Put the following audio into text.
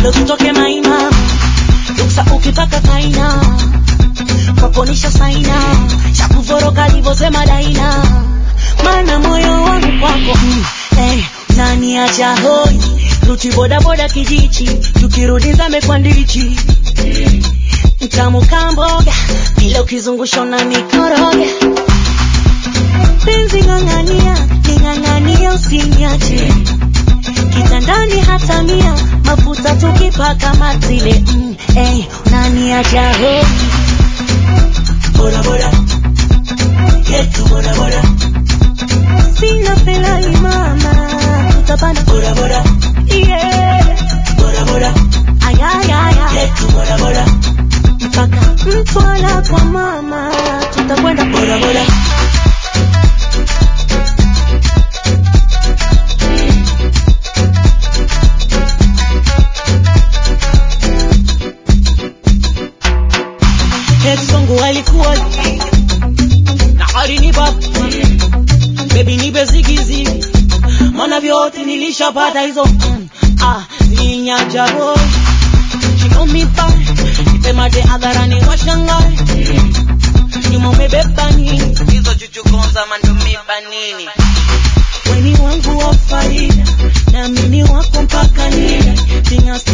leo tutoke maina ruksa ukitaka kaina kwakonisha saina cha kuvoroka livyosema daina mana moyo wangu kwako mm, hey, nani acha hoi ruti bodaboda kijichi tukirudi zame kwa ndichi mtamu kamboga bila ukizungusha na mikoroga penzi ng'ang'ania ning'ang'ania usiniache kitandani hata mia mafuta tukipaka matile mm, hey, nani acha hoi boda boda yetu boda boda sina pelali mama tutapanda boda boda yeah boda boda ayayaya yetu boda boda mpaka mtwala kwa mama tutakwenda boda boda Songo alikuwa na alinipa baby nipe zigizigi maana vyote nilishapata hizo mm, ah zinyaja boy she know me back nipe mate hadharani washangae nyuma umebeba nini hizo chuchukonza mandumiba nini weni wangu wa faida na mimi wako mpaka nida singa